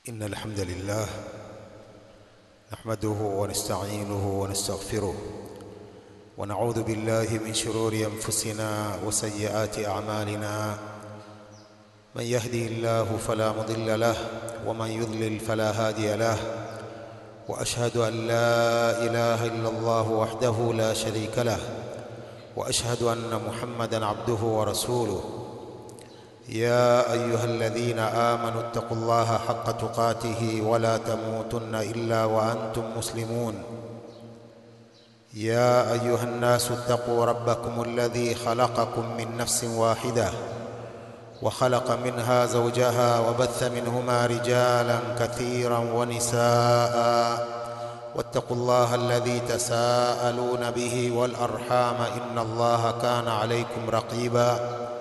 إن الحمد لله نحمده ونستعينه ونستغفره ونعوذ بالله من شرور أنفسنا وسيئات أعمالنا من يهدي الله فلا مضل له ومن يضلل فلا هادي له وأشهد أن لا إله إلا الله وحده لا شريك له وأشهد أن محمدا عبده ورسوله يا أيها الذين آمنوا اتقوا الله حق تقاته ولا تموتن إلا وأنتم مسلمون يا أيها الناس اتقوا ربكم الذي خلقكم من نفس واحدة وخلق منها زوجها وبث منهما رجالا كثيرا ونساء واتقوا الله الذي تساءلون به والأرحام إن الله كان عليكم رقيبا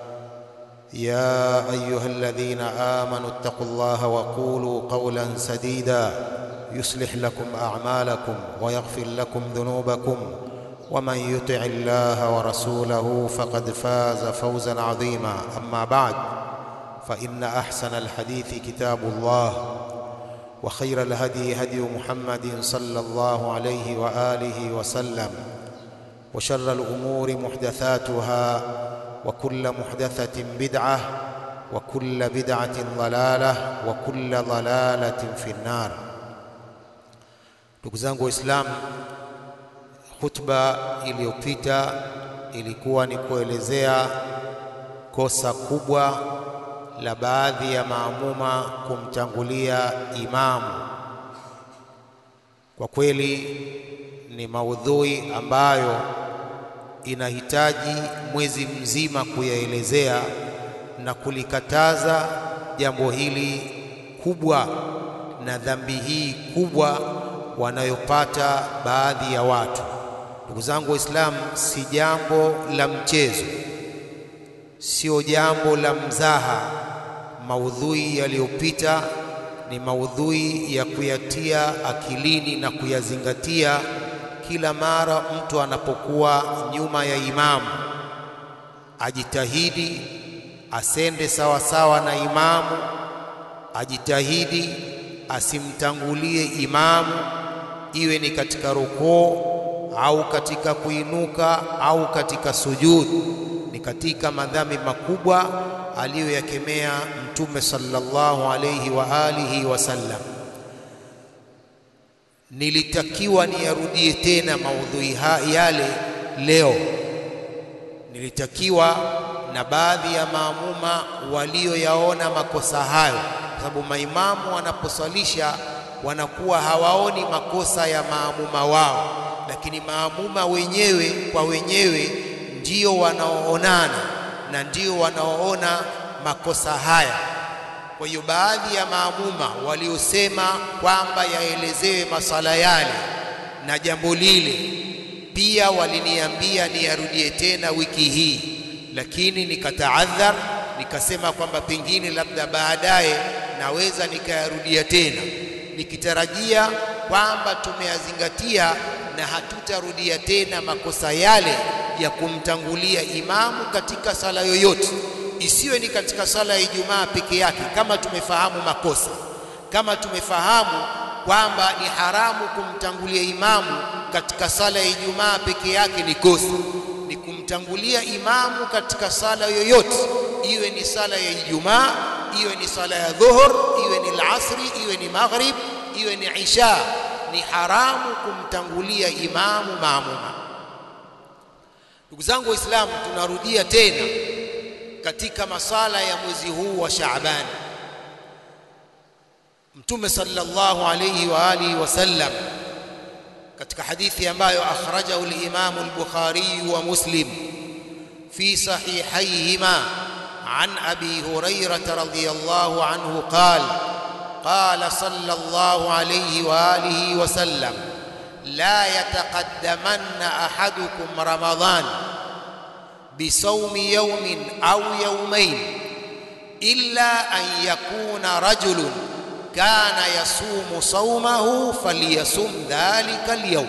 يا أيها الذين آمنوا اتقوا الله وقولوا قولا سديدا يصلح لكم أعمالكم ويغفر لكم ذنوبكم ومن يطع الله ورسوله فقد فاز فوزا عظيما أما بعد فإن أحسن الحديث كتاب الله وخير الهدي هدي محمد صلى الله عليه وآله وسلم وشر الأمور محدثاتها وكل محدثة بدعة وكل بدعة ضلالة وكل ضلالة في النار ndugu zangu waislamu khutba iliyopita ilikuwa ni kuelezea kosa kubwa la baadhi ya maamuma kumtangulia imamu kwa kweli ni maudhui ambayo inahitaji mwezi mzima kuyaelezea na kulikataza jambo hili kubwa na dhambi hii kubwa wanayopata baadhi ya watu. Ndugu zangu Waislamu, si jambo la mchezo, sio jambo la mzaha. Maudhui yaliyopita ni maudhui ya kuyatia akilini na kuyazingatia kila mara mtu anapokuwa nyuma ya imamu, ajitahidi asende sawa sawa na imamu, ajitahidi asimtangulie imamu, iwe ni katika rukuu au katika kuinuka au katika sujudu. Ni katika madhambi makubwa aliyoyakemea Mtume sallallahu alayhi wa alihi wasallam. Nilitakiwa niyarudie tena maudhui yale leo, nilitakiwa na baadhi ya maamuma walioyaona makosa hayo, kwa sababu maimamu wanaposwalisha wanakuwa hawaoni makosa ya maamuma wao, lakini maamuma wenyewe kwa wenyewe ndio wanaoonana na ndio wanaoona makosa haya. Kwa hiyo baadhi ya maamuma waliosema kwamba yaelezewe masala yale na jambo lile, pia waliniambia niyarudie tena wiki hii, lakini nikataadhar, nikasema kwamba pengine labda baadaye naweza nikayarudia tena, nikitarajia kwamba tumeyazingatia na hatutarudia tena makosa yale ya kumtangulia imamu katika sala yoyote isiwe ni katika sala ya Ijumaa peke yake. Kama tumefahamu makosa, kama tumefahamu kwamba ni haramu kumtangulia imamu katika sala ya Ijumaa peke yake, ni kosa. Ni kumtangulia imamu katika sala yoyote, iwe ni sala ya Ijumaa, iwe ni sala ya dhuhur, iwe ni alasri, iwe ni maghrib, iwe ni isha, ni haramu kumtangulia imamu maamuma. Ndugu zangu Waislamu, tunarudia tena katika masala ya mwezi huu wa Shaaban, Mtume sallallahu alayhi wa alihi wasallam katika hadithi ambayo akhrajahu al-Imam al-Bukhari wa Muslim fi sahihayhima an Abi Hurairah radhiyallahu anhu qala qala sallallahu alayhi wa alihi wasallam la yataqaddamanna ahadukum Ramadhan بصوم يوم أو يومين إلا أن يكون رجل كان يصوم صومه فليصم ذلك اليوم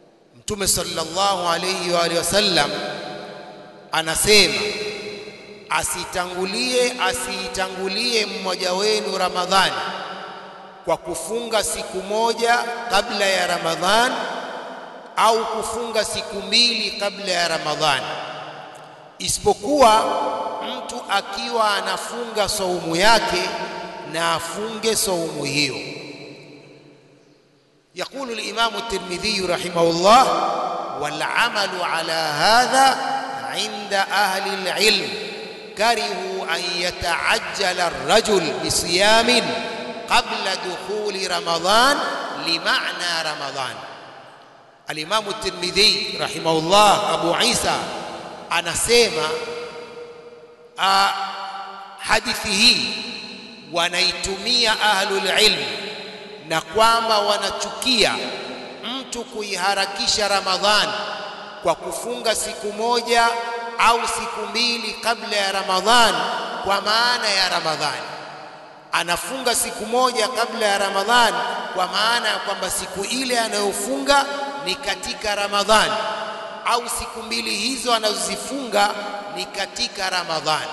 Mtume sallallahu alayhi wa alihi wasallam anasema asitangulie asiitangulie mmoja wenu Ramadhani kwa kufunga siku moja kabla ya Ramadhani au kufunga siku mbili kabla ya Ramadhani, isipokuwa mtu akiwa anafunga saumu yake na afunge saumu hiyo. يقول الإمام الترمذي رحمه الله والعمل على هذا عند أهل العلم كرهوا أن يتعجل الرجل بصيام قبل دخول رمضان لمعنى رمضان الإمام الترمذي رحمه الله أبو عيسى anasema uh, hadithi hii wanaitumia ahlul ilm na kwamba wanachukia mtu kuiharakisha Ramadhani kwa kufunga siku moja au siku mbili kabla ya Ramadhani kwa maana ya Ramadhani. Anafunga siku moja kabla ya Ramadhani kwa maana ya kwamba siku ile anayofunga ni katika Ramadhani au siku mbili hizo anazozifunga ni katika Ramadhani.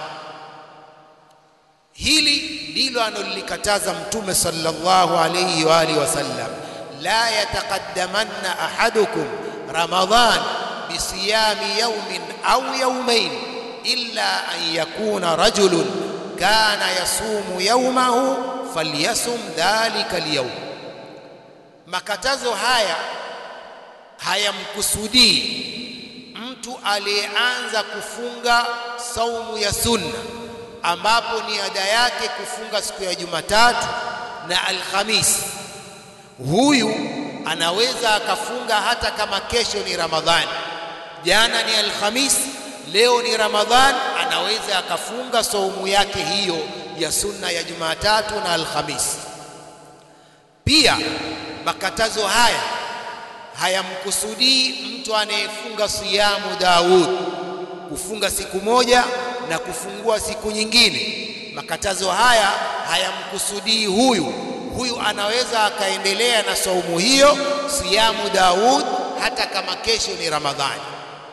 Hili ndilo analolikataza Mtume sallallahu alayhi wa alihi wasallam, la yataqaddamanna ahadukum Ramadhan bisiyami yawmin au yawmain illa an yakuna rajulun kana yasumu yawmahu falyasum dhalika alyawm. Makatazo haya hayamkusudii mtu aliyeanza kufunga saumu ya sunna ambapo ni ada yake kufunga siku ya Jumatatu na Alhamisi. Huyu anaweza akafunga hata kama kesho ni Ramadhani, jana ni Alhamisi, leo ni Ramadhani, anaweza akafunga saumu yake hiyo ya sunna ya Jumatatu na Alhamisi. Pia makatazo haya hayamkusudii mtu anayefunga siyamu Daud, kufunga siku moja na kufungua siku nyingine. Makatazo haya hayamkusudii huyu. Huyu anaweza akaendelea na saumu hiyo siyamu Daud hata kama kesho ni Ramadhani.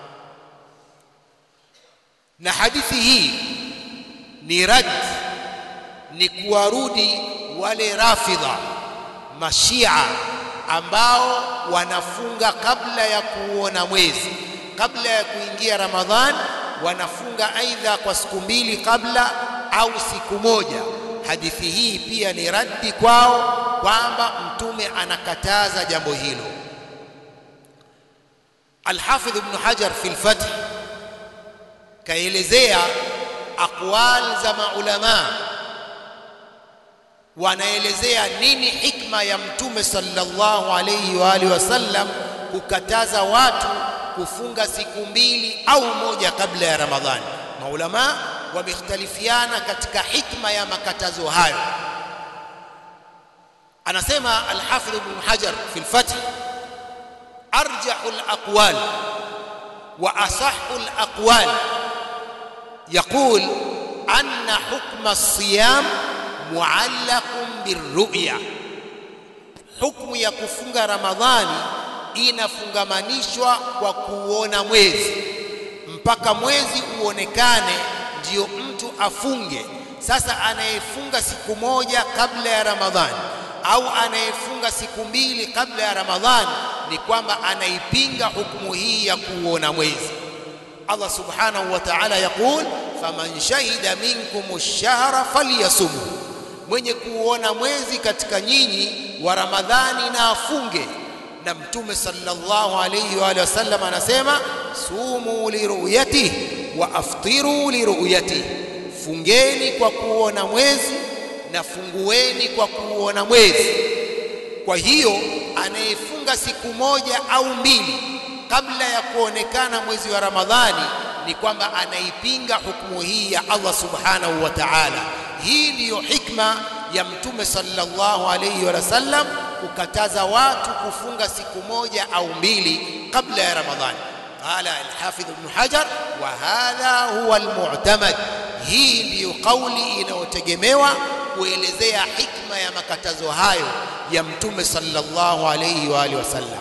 Na hadithi hii ni rad, ni kuwarudi wale Rafidha Mashia ambao wanafunga kabla ya kuona mwezi, kabla ya kuingia Ramadhani wanafunga aidha kwa siku mbili kabla au siku moja. Hadithi hii pia ni raddi kwao kwamba Mtume anakataza jambo hilo. Alhafidh Ibn Hajar fi lfath kaelezea aqwal za maulamaa, wanaelezea nini hikma ya Mtume sallallahu alayhi wa alihi wasallam kukataza watu kufunga siku mbili au moja kabla ya Ramadhani. Maulama wamekhtalifiana katika hikma ya makatazo hayo. Anasema Alhafidh Ibn Hajar fi lfath, arjahu alaqwal wa asahhu alaqwal yaqul anna hukma alsiyam muallaqun birru'ya, hukmu ya kufunga Ramadhani inafungamanishwa kwa kuona mwezi mpaka mwezi uonekane ndiyo mtu afunge. Sasa anayefunga siku moja kabla ya Ramadhani au anayefunga siku mbili kabla ya Ramadhani ni kwamba anaipinga hukumu hii ya kuona mwezi. Allah subhanahu wa ta'ala yaqul faman shahida minkum ash-shahra falyasumhu, mwenye kuona mwezi katika nyinyi wa Ramadhani na afunge na Mtume sallallahu alayhi wa alihi wasallam anasema sumu liruyatihi wa aftiru liruyatihi, fungeni kwa kuona mwezi na fungueni kwa kuona mwezi. Kwa hiyo anayefunga siku moja au mbili kabla ya kuonekana mwezi wa Ramadhani ni kwamba anaipinga hukumu hii ya Allah subhanahu wa ta'ala. Hii ndiyo hikma ya Mtume sallallahu alayhi wa sallam kukataza watu kufunga siku moja au mbili kabla ya Ramadhani. Qala al-Hafidh Ibn Hajar, wa hadha huwa al-mu'tamad, hii ndiyo kauli inayotegemewa kuelezea hikma ya makatazo hayo ya Mtume sallallahu alayhi wa alihi wasallam.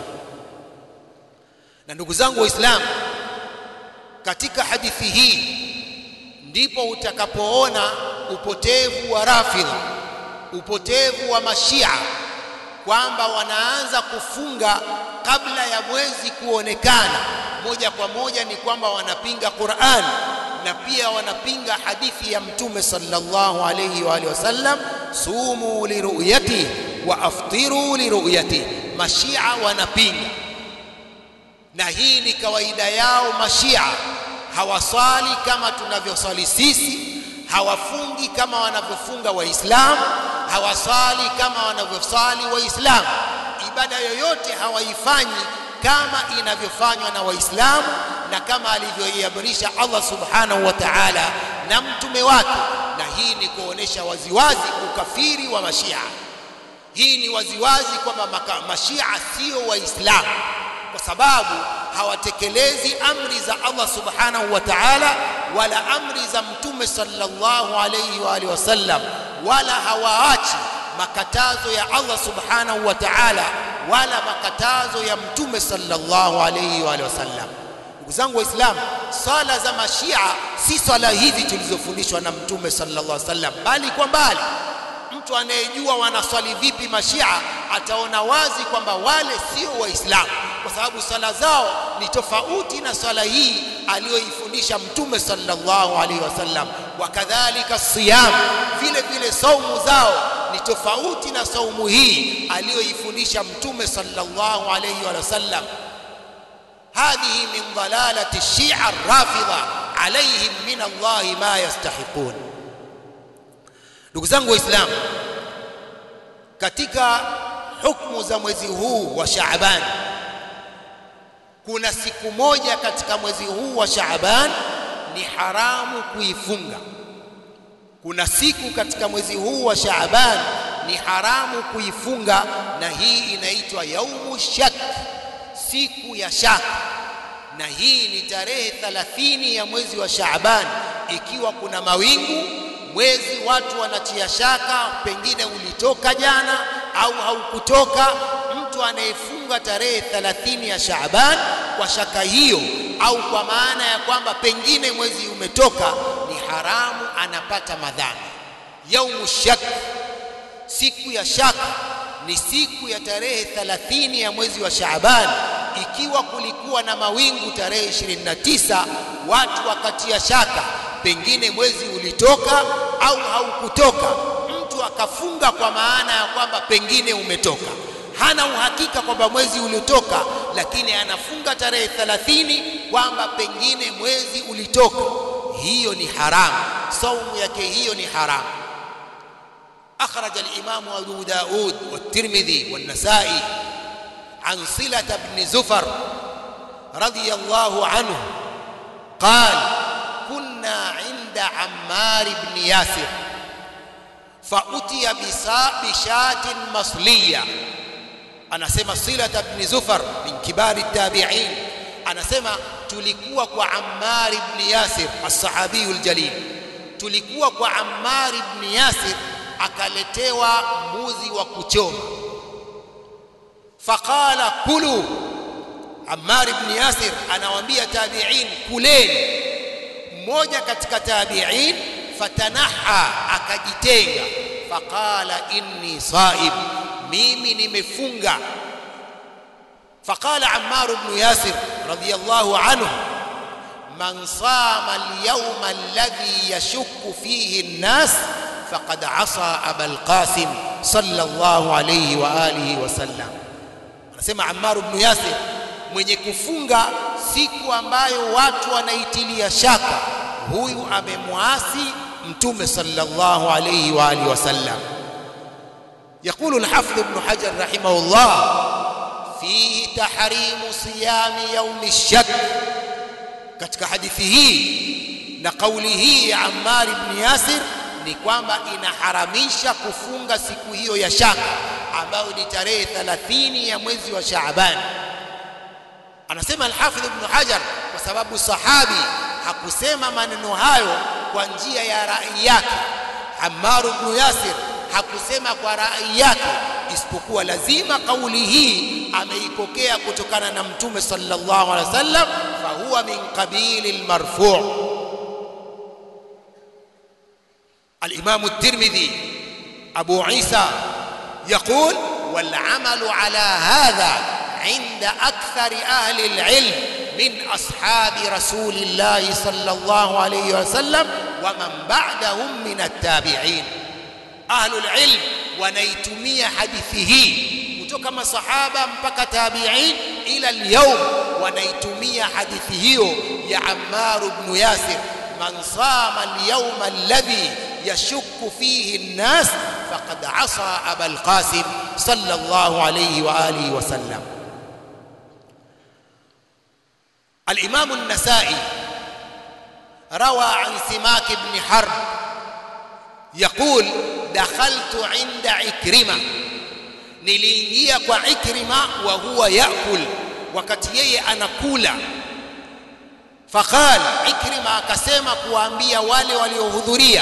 Na ndugu zangu Waislamu, katika hadithi hii ndipo utakapoona upotevu wa Rafidha, upotevu wa Mashia, kwamba wanaanza kufunga kabla ya mwezi kuonekana. Moja kwa moja ni kwamba wanapinga Qur'an na pia wanapinga hadithi ya Mtume sallallahu alayhi wa alihi wasallam, sumu liruyati wa aftiru liruyati. Mashia wanapinga, na hii ni kawaida yao. Mashia hawaswali kama tunavyoswali sisi, hawafungi kama wanavyofunga Waislamu, hawaswali kama wanavyoswali Waislamu. Ibada yoyote hawaifanyi kama inavyofanywa na Waislamu na kama alivyoiamrisha Allah subhanahu wa ta'ala na mtume wake, na hii ni kuonesha waziwazi ukafiri wa Mashia. Hii ni waziwazi kwamba Mashia sio Waislamu kwa sababu hawatekelezi amri za Allah subhanahu wa ta'ala wala amri za mtume sallallahu alayhi wa alihi wasallam, wala hawaachi makatazo ya Allah subhanahu wa ta'ala wala makatazo ya mtume sallallahu alayhi wa alihi wasallam. Ndugu zangu Waislamu, swala za mashia si swala hizi tulizofundishwa na mtume sallallahu alayhi wasallam, bali kwa mbali. Mtu anayejua wanaswali vipi mashia ataona wazi kwamba wale sio Waislamu, kwa sababu swala zao ni tofauti na swala hii aliyoifundisha mtume sallallahu alaihi wasallam. Wakadhalika siyam, vile vile saumu zao ni tofauti na saumu hii aliyoifundisha mtume sallallahu alaihi wasallam. Hadhihi min dalalati shia rafidha alaihim min Allahi ma yastahiqun. Ndugu zangu Waislamu, katika hukumu za mwezi huu wa Shaaban, kuna siku moja katika mwezi huu wa Shaaban ni haramu kuifunga. Kuna siku katika mwezi huu wa Shaaban ni haramu kuifunga, na hii inaitwa yaumu shak, siku ya shaka, na hii ni tarehe 30 ya mwezi wa Shaaban, ikiwa kuna mawingu mwezi watu wanatia shaka, pengine ulitoka jana au haukutoka. Mtu anayefunga tarehe 30 ya Shaaban kwa shaka hiyo, au kwa maana ya kwamba pengine mwezi umetoka, ni haramu, anapata madhambi. Yaumu shak, siku ya shaka, ni siku ya tarehe 30 ya mwezi wa Shaaban. Ikiwa kulikuwa na mawingu tarehe 29, watu wakatia shaka pengine mwezi ulitoka au haukutoka, mtu akafunga kwa maana ya kwamba pengine umetoka. Hana uhakika kwamba mwezi ulitoka, lakini anafunga tarehe 30 kwamba pengine mwezi ulitoka. Hiyo ni haramu, saumu yake hiyo ni haramu. أخرج الإمام أبو داود والترمذي والنسائي عن صلة بن زفر رضي الله عنه قال كنا عند عمار بن ياسر فأتي بشاة مصلية anasema Silata ibn Zufar min kibari tabi'in, anasema tulikuwa kwa Ammar ibn Yasir as-sahabiyu al-jalil, tulikuwa kwa Ammar ibn Yasir akaletewa mbuzi wa kuchoma. Faqala kulu, Ammar ibn Yasir anawaambia tabi'in, kuleni mmoja katika tabi'in fatanaha, akajitenga. Faqala inni saib, mimi nimefunga. Faqala Ammar ibn Yasir radiyallahu anhu, man sama alyawma alladhi yashukku fihi an-nas faqad asa Abal Qasim sallallahu alayhi wa alihi wasallam. Anasema Ammar ibn Yasir, mwenye kufunga siku ambayo watu wanaitilia shaka, huyu amemwasi Mtume sallallahu alayhi wa alihi wasallam. يقول الحافظ ابن حجر رحمه الله فيه تحريم صيام يوم الشك katika hadithi hii na kauli hii ya Ammar ibn Yasir ni kwamba inaharamisha kufunga siku hiyo ya shaka ambayo ni tarehe 30 ya mwezi wa Shaaban. Anasema Al-Hafidh Ibn Hajar kwa sababu sahabi hakusema maneno hayo kwa njia ya rai yake. Ammar ibn Yasir hakusema kwa rai yake, isipokuwa lazima kauli hii ameipokea kutokana na Mtume sallallahu alaihi wasallam, fa huwa min qabili al-marfu'. الإمام الترمذي أبو عيسى يقول والعمل على هذا عند أكثر أهل العلم من أصحاب رسول الله صلى الله عليه وسلم ومن بعدهم من التابعين أهل العلم wanaitumia hadithi hii kutoka masahaba mpaka tabi'in ila al-yawm wanaitumia hadithi hiyo ya Ammar ibn Yasir man sama al-yawma alladhi yashukku fihi an-nas faqad asa Aba al-Qasim sallallahu alayhi wa alihi wa sallam الإمام النسائي روى عن سماك بن حرب يقول دخلت عند عكرمة niliingia kwa Ikrima wa huwa yakul wakati yeye anakula faqal Ikrima akasema kuwaambia wale waliohudhuria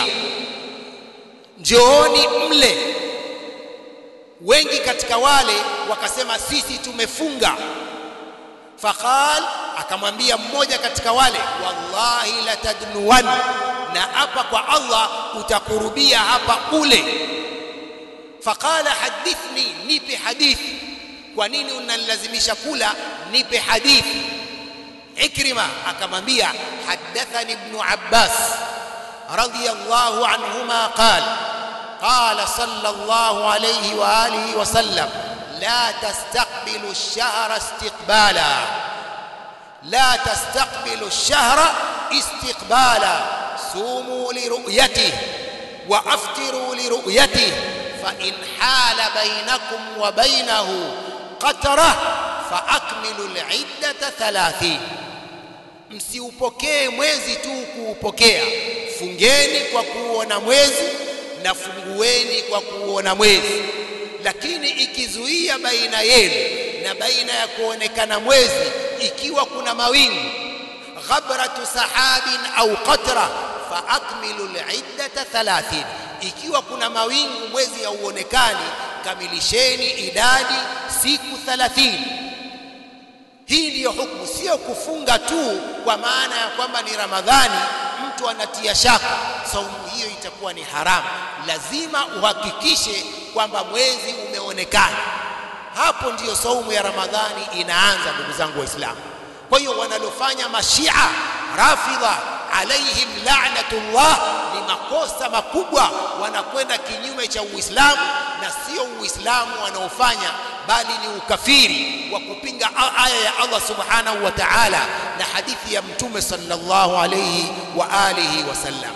njooni mle wengi katika wale wakasema sisi tumefunga faqal akamwambia mmoja katika wale wallahi latadnuwan na hapa kwa Allah utakurubia hapa ule faqala hadithni nipe hadithi kwa nini unanilazimisha kula nipe hadithi ikrima akamwambia hadathani ibn abbas radiyallahu anhuma qala قال صلى الله عليه واله وسلم لا تستقبلوا الشهر استقبالا لا تستقبلوا الشهر استقبالا صوموا لرؤيته وافطروا لرؤيته فان حال بينكم وبينه قتره فاكملوا العده ثلاثين msiupokee mwezi tu kuupokea fungeni kwa kuona mwezi na fungueni kwa kuona mwezi lakini ikizuia baina yenu na baina ya kuonekana mwezi ikiwa kuna mawingu ghabratu sahabin au qatra fa akmilu al-iddata 30 ikiwa kuna mawingu mwezi hauonekani kamilisheni idadi siku 30 hii ndiyo hukumu sio kufunga tu kwa maana ya kwamba ni ramadhani mtu anatia shaka saumu hiyo itakuwa ni haramu lazima uhakikishe kwamba mwezi umeonekana hapo ndiyo saumu ya ramadhani inaanza ndugu zangu waislamu kwa hiyo wanalofanya mashia rafidha alaihim la'natullah ni makosa makubwa wanakwenda kinyume cha uislamu na sio uislamu wanaofanya bali ni ukafiri wa kupinga aya ya Allah subhanahu wa ta'ala na hadithi ya mtume sallallahu alayhi wa alihi wasallam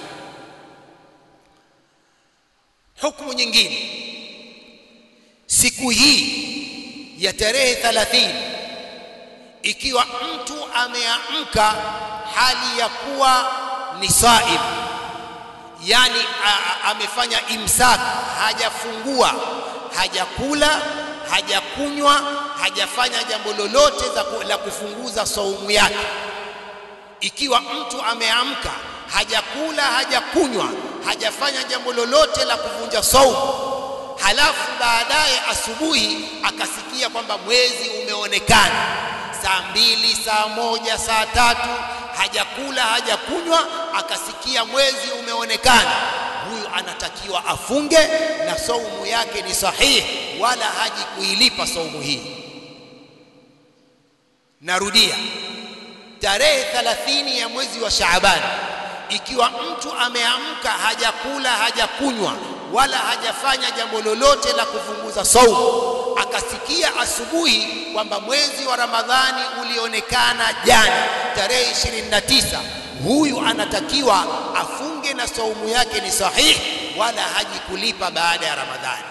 hukumu nyingine siku hii ya tarehe 30 ikiwa mtu ameamka hali ya kuwa ni saim yani amefanya imsak hajafungua hajakula hajakunywa hajafanya jambo lolote la kufunguza saumu yake ikiwa mtu ameamka hajakula hajakunywa hajafanya jambo lolote la kuvunja saumu halafu baadaye asubuhi akasikia kwamba mwezi umeonekana saa mbili saa moja saa tatu hajakula hajakunywa akasikia mwezi umeonekana huyu anatakiwa afunge na saumu yake ni sahihi wala haji kuilipa saumu hii narudia tarehe 30 ya mwezi wa Shaaban ikiwa mtu ameamka hajakula hajakunywa wala hajafanya jambo lolote la kufunguza saumu akasikia asubuhi kwamba mwezi wa Ramadhani ulionekana jana tarehe 29 huyu anatakiwa afunge na saumu yake ni sahihi wala haji kulipa baada ya Ramadhani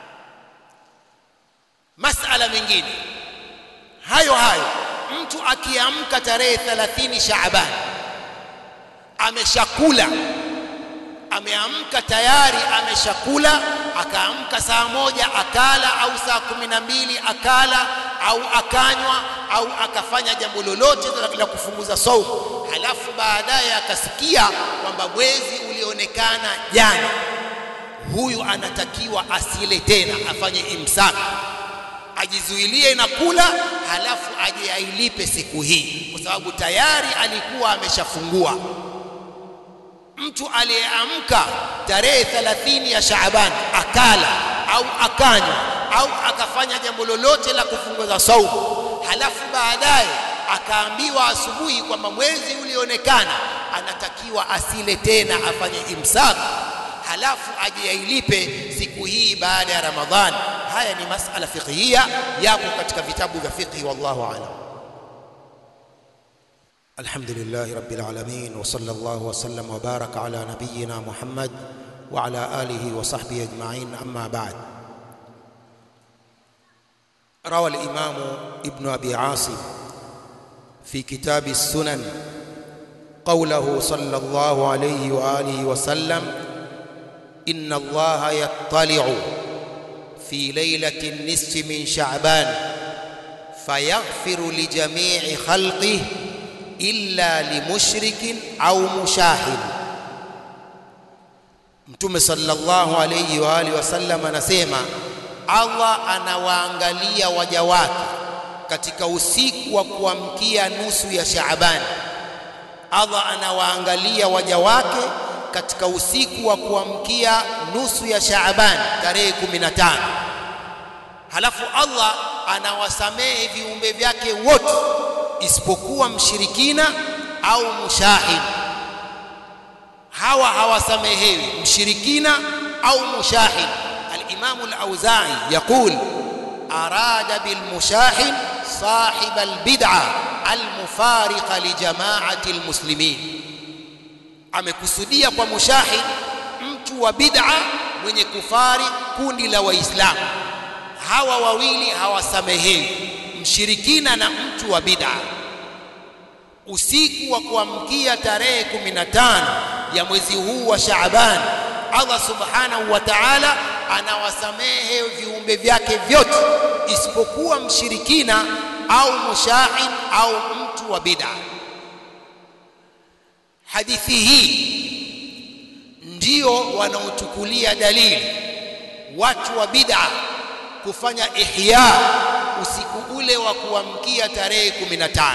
masala mengine hayo hayo mtu akiamka tarehe 30 Shaaban ameshakula ameamka tayari ameshakula akaamka saa moja akala au saa kumi na mbili akala au akanywa au akafanya jambo lolote la kufunguza saumu halafu baadaye akasikia kwamba mwezi ulionekana jana huyu anatakiwa asile tena afanye imsak ajizuilie na kula halafu aje ailipe siku hii kwa sababu tayari alikuwa ameshafungua mtu aliyeamka tarehe 30 ya Shaaban akala au akanywa au akafanya jambo lolote la kufunguza saumu, halafu baadaye akaambiwa asubuhi kwamba mwezi ulionekana, anatakiwa asile tena, afanye imsak, halafu aje ailipe siku hii baada ya Ramadhani. Haya ni masala fiqhia, yapo katika vitabu vya fiqhi, wallahu a'lam. الحمد لله رب العالمين وصلى الله وسلم وبارك على نبينا محمد وعلى اله وصحبه اجمعين اما بعد روى الامام ابن ابي عاصم في كتاب السنن قوله صلى الله عليه واله وسلم ان الله يطلع في ليله النصف من شعبان فيغفر لجميع خلقه illa limushrikin au mushahid. Mtume sallallahu alayhi wa alihi wasallam anasema Allah anawaangalia waja wake katika usiku wa kuamkia nusu ya Shaaban. Allah anawaangalia waja wake katika usiku wa kuamkia nusu ya Shaaban tarehe 15. Halafu Allah anawasamehe viumbe vyake wote isipokuwa mshirikina au mushahid. Hawa hawasamehewi, mshirikina au mushahid. Al-Imam al-Auza'i yaqul arada bil mushahid sahib al-bid'a al-mufariqa li jama'ati al-muslimin, amekusudia kwa mushahid mtu wa bid'a mwenye kufari kundi la Waislamu. Hawa wawili hawasamehewi mshirikina na mtu wa bid'a. Usiku wa kuamkia tarehe 15 ya mwezi huu wa Shaaban, Allah subhanahu wa ta'ala anawasamehe viumbe vyake vyote isipokuwa mshirikina au mushahid au mtu wa bid'a. Hadithi hii ndio wanaochukulia dalili watu wa bid'a kufanya ihya usiku ule wa kuamkia tarehe 15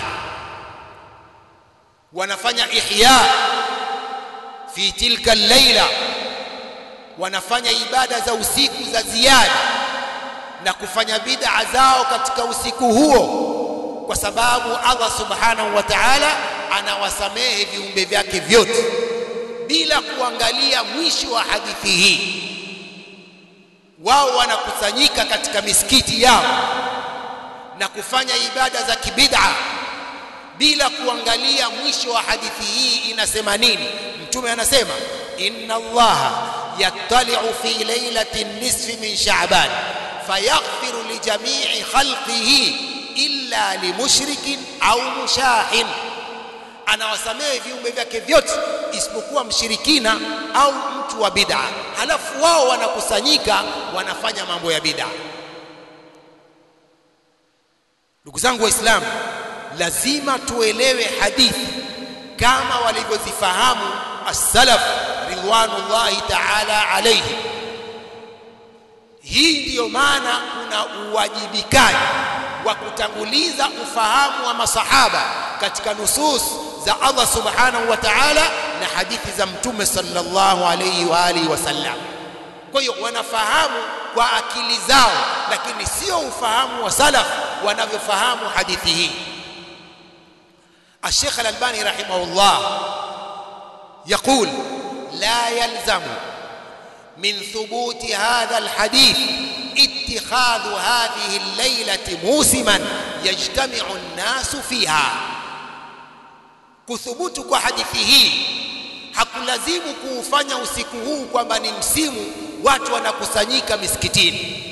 wanafanya ihya fi tilka laila wanafanya ibada za usiku za ziada na kufanya bid'a zao katika usiku huo kwa sababu Allah subhanahu wa ta'ala anawasamehe viumbe vyake vyote bila kuangalia mwisho wa hadithi hii wao wanakusanyika katika misikiti yao na kufanya ibada za kibid'a bila kuangalia mwisho wa hadithi hii inasema nini. Mtume anasema inna Allaha yattali'u fi lailati nisfi min Sha'ban fayaghfiru li jami'i khalqihi illa limushrikin au mushahin, anawasamehe viumbe vyake vyote isipokuwa mshirikina au mtu wa bid'a. Halafu wao wanakusanyika wanafanya mambo ya bid'a. Ndugu zangu Waislamu, lazima tuelewe hadithi kama walivyozifahamu as-salaf ridwanullahi ta'ala alayhi. Hii ndiyo maana kuna uwajibikaji wa kutanguliza ufahamu wa masahaba katika nusus za Allah subhanahu wa ta'ala na hadithi za Mtume sallallahu alayhi wa alihi wasallam. Kwa hiyo wanafahamu kwa akili zao, lakini sio ufahamu wa salaf wanavyofahamu hadithi hii. الشيخ الألباني رحمه الله يقول لا يلزم من ثبوت هذا الحديث اتخاذ هذه الليلة موسما يجتمع الناس فيها kuthubutu kwa hadithi hii hakulazimu kuufanya usiku huu kwamba ni msimu watu wanakusanyika misikitini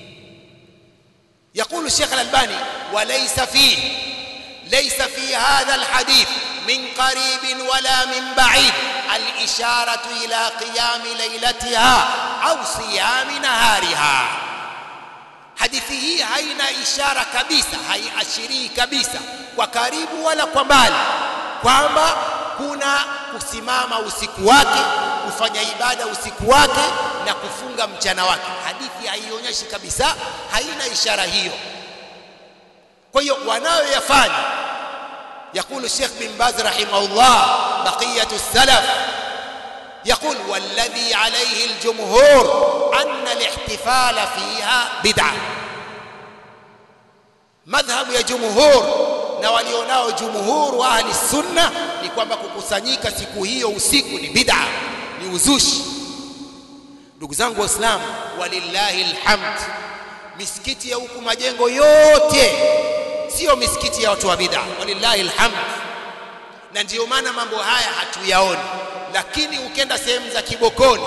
يقول الشيخ الألباني وليس فيه ليس في هذا الحديث من قريب ولا من بعيد الإشارة إلى قيام ليلتها أو صيام نهارها hadithi hii haina ishara kabisa haiashirii kabisa kwa karibu wala kwa mbali kwamba kuna kusimama usiku wake kufanya ibada usiku wake na kufunga mchana wake hadithi haionyeshi kabisa haina ishara hiyo kwa hiyo wanayoyafanya يقول الشيخ بن باز رحمه الله بقية السلف يقول والذي عليه الجمهور أن الاحتفال فيها بدعة madhhabu ya jumhur na walionao jumhur wa ahli sunna ni kwamba kukusanyika siku hiyo usiku ni bid'a ni uzushi ndugu zangu waislamu walillahi alhamd misikiti ya huku majengo yote sio misikiti ya watu wa bid'a walillahi alhamd na ndiyo maana mambo haya hatuyaoni lakini ukenda sehemu za kibokoni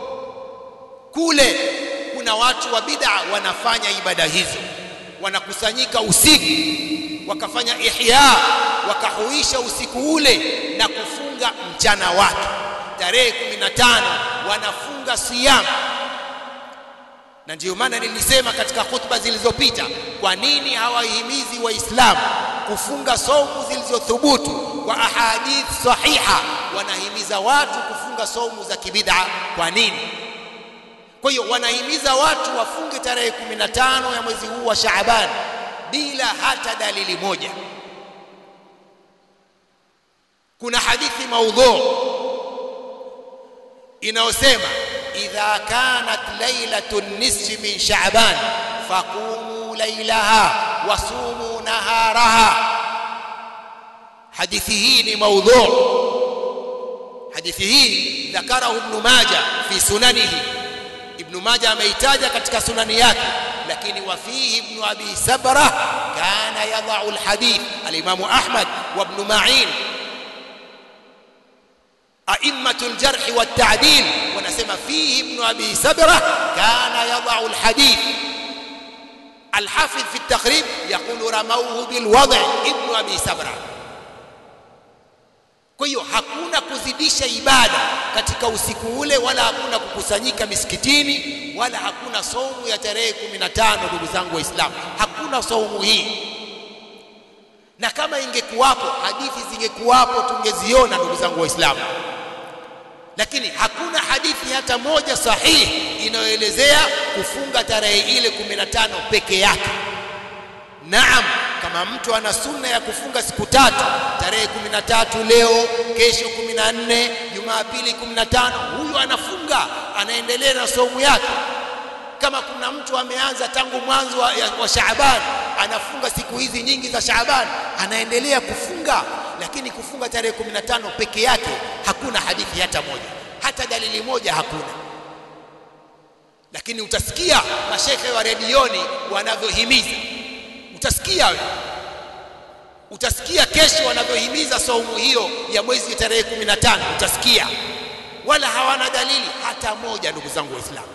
kule kuna watu wa bid'a wanafanya ibada hizo wanakusanyika usiku wakafanya ihya wakahuisha usiku ule na kufunga mchana wake tarehe 15 wanafunga siyam na ndiyo maana nilisema katika khutba zilizopita kwa nini hawahimizi waislamu kufunga saumu zilizothubutu kwa ahadith sahiha wanahimiza watu kufunga saumu za kibid'a kwa nini kwa hiyo wanahimiza watu wafunge tarehe 15 ya mwezi huu wa Shaaban bila hata dalili moja. Kuna hadithi maudhu inayosema idha kanat lailatu nisfi min Shaaban faqumu lailaha wasumu naharaha. Hadithi hii ni maudhu. Hadithi hii dhakarahu Ibn Majah fi sunanihi Ibn Majah ameitaja katika sunani yake lakini wafihi Ibn Abi Sabra kana yadau alhadith alimamu Ahmad wa Ibn Ma'in أئمة الجرح والتعديل ونسمى فيه ابن أبي سبرة كان يضع الحديث الحافظ في التقريب يقول رموه بالوضع ابن أبي سبرة kwa hiyo hakuna kuzidisha ibada katika usiku ule wala hakuna kukusanyika misikitini wala hakuna saumu ya tarehe 15 ndugu zangu waislamu hakuna saumu hii na kama ingekuwapo hadithi zingekuwapo tungeziona ndugu zangu waislamu lakini hakuna hadithi hata moja sahihi inayoelezea kufunga tarehe ile 15 peke yake naam kama mtu ana sunna ya kufunga siku tatu tarehe 13 leo kesho 14 jumapili 15 huyu anafunga anaendelea na saumu yake kama kuna mtu ameanza tangu mwanzo wa, wa Shaaban anafunga siku hizi nyingi za Shaaban anaendelea kufunga lakini kufunga tarehe 15 peke yake hakuna hadithi hata moja hata dalili moja hakuna lakini utasikia mashekhe wa redioni wanavyohimiza utasikia wewe utasikia kesho wanavyohimiza saumu hiyo ya mwezi tarehe 15 utasikia wala hawana dalili hata moja ndugu zangu waislamu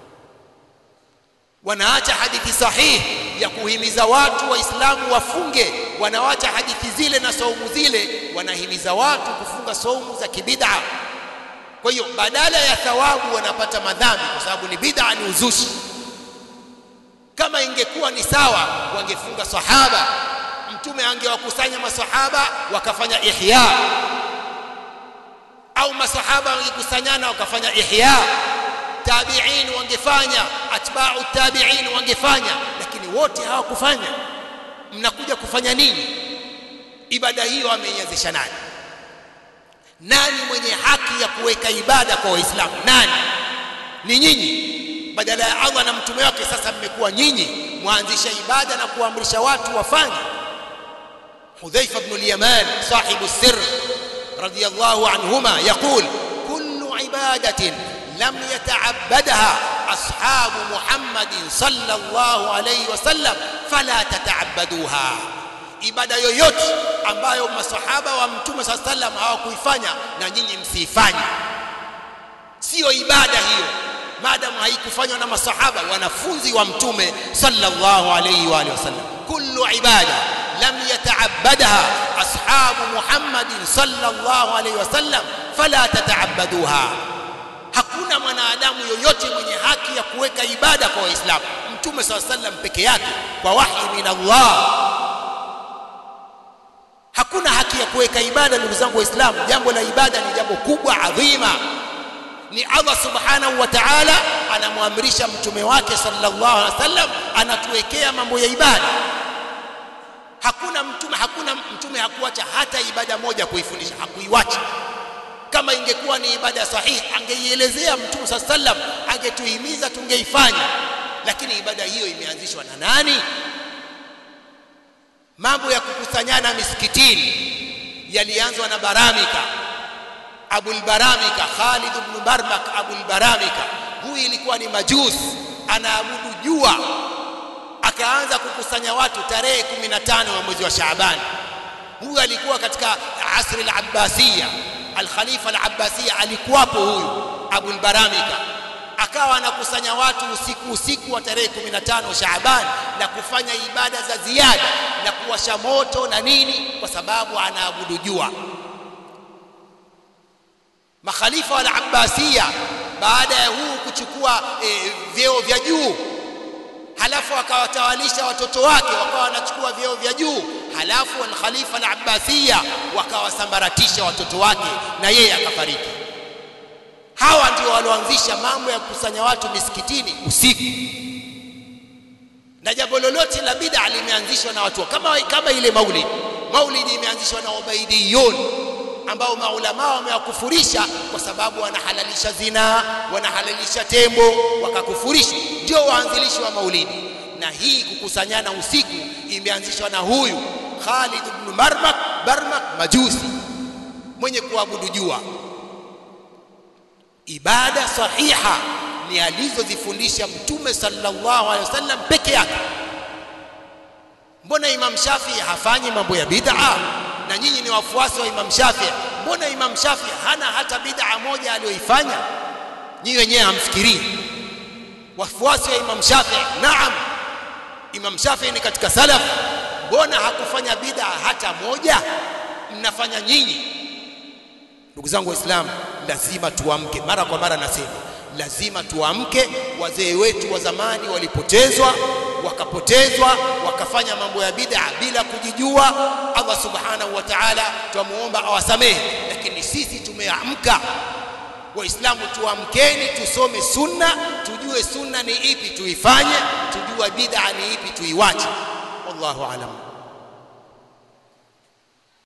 wanaacha hadithi sahihi ya kuhimiza watu waislamu wafunge wanawacha hadithi zile na saumu zile wanahimiza watu kufunga saumu za kibid'a kwa hiyo badala ya thawabu wanapata madhambi kwa sababu ni bid'a ni uzushi kama ingekuwa ni sawa wangefunga sahaba mtume angewakusanya masahaba wakafanya ihya au masahaba wangekusanyana wakafanya ihya tabi'in wangefanya atba'u tabi'in wangefanya lakini wote hawakufanya mnakuja kufanya nini ibada hiyo ameianzisha nani nani mwenye haki ya kuweka ibada kwa waislamu nani ni nyinyi badala ya Allah na mtume wake sasa mmekuwa nyinyi mwanzisha ibada na kuamrisha watu wafanye Hudhaifa ibn al-Yaman sahibu sir radiyallahu anhuma yaqul kullu ibadatin lam yata'abbadaha ashabu Muhammadin sallallahu alayhi wasallam fala tata'abbaduha ibada yoyote ambayo masahaba wa mtume sallallahu alayhi wasallam hawakuifanya na nyinyi msiifanye sio ibada hiyo maadamu haikufanywa na masahaba wanafunzi wa mtume sallallahu alayhi wa alihi wasallam kullu ibada lam yata'abbadaha ashabu muhammadin sallallahu alayhi wasallam fala tata'abbaduha hakuna mwanadamu yoyote mwenye haki ya kuweka ibada kwa waislamu mtume sallallahu alayhi wasallam peke yake kwa wahi min Allah hakuna haki ya kuweka ibada ndugu zangu waislamu jambo la ibada ni jambo kubwa adhima ni Allah subhanahu wa ta'ala anamwamrisha mtume wake sallallahu alaihi wasallam anatuwekea mambo ya ibada hakuna mtume hakuna mtume hakuacha hata ibada moja kuifundisha hakuiwacha kama ingekuwa ni ibada sahihi angeielezea mtume saa sallam angetuhimiza tungeifanya lakini ibada hiyo imeanzishwa na nani mambo ya kukusanyana misikitini yalianzwa na baramika abul baramika khalid ibn barmak abul baramika huyu ilikuwa ni majusi anaabudu jua akaanza kukusanya watu tarehe 15 wa mwezi wa Shaaban huyu alikuwa katika asri al-Abbasiyya al-Khalifa al-Abbasiyya alikuwapo huyu Abul Baramika akawa anakusanya watu usiku usiku wa tarehe 15 Shaaban na kufanya ibada za ziada na kuwasha moto na nini kwa sababu anaabudu jua makhalifa wal Abbasiyya baada ya huu kuchukua e, vyeo vya juu halafu akawatawalisha watoto wake wakawa wanachukua vyeo vya juu halafu al-Khalifa al-Abbasiyya wakawasambaratisha watoto wake na yeye akafariki hawa ndio walioanzisha mambo ya kukusanya watu misikitini usiku na jambo lolote la bid'a limeanzishwa na watu kama kama ile maulid maulid imeanzishwa na ubaidiyun ambao maulama wamewakufurisha kwa sababu wanahalalisha zina wanahalalisha tembo wakakufurisha ndio waanzilishi wa maulidi na hii kukusanyana usiku imeanzishwa na huyu Khalid ibn Marmak Barmak majusi mwenye kuabudu jua ibada sahiha ni alizozifundisha mtume sallallahu alaihi wasallam peke yake mbona imam Shafi hafanyi mambo ya bid'a na nyinyi ni wafuasi wa imam Shafi mbona imam Shafi hana hata bid'a moja aliyoifanya nyinyi wenyewe hamfikirii wafuasi wa imam Shafi naam imam Shafi ni katika salaf mbona hakufanya bid'a hata moja mnafanya nyinyi ndugu zangu waislamu lazima tuamke mara kwa mara nasema lazima tuamke wazee wetu wa zamani walipotezwa wakapotezwa wakafanya mambo ya bid'a bila kujijua Allah subhanahu wa ta'ala twamuomba awasamehe lakini sisi tumeamka waislamu tuamkeni tusome sunna tujue sunna ni ipi tuifanye tujue bid'a ni ipi tuiwache wallahu alam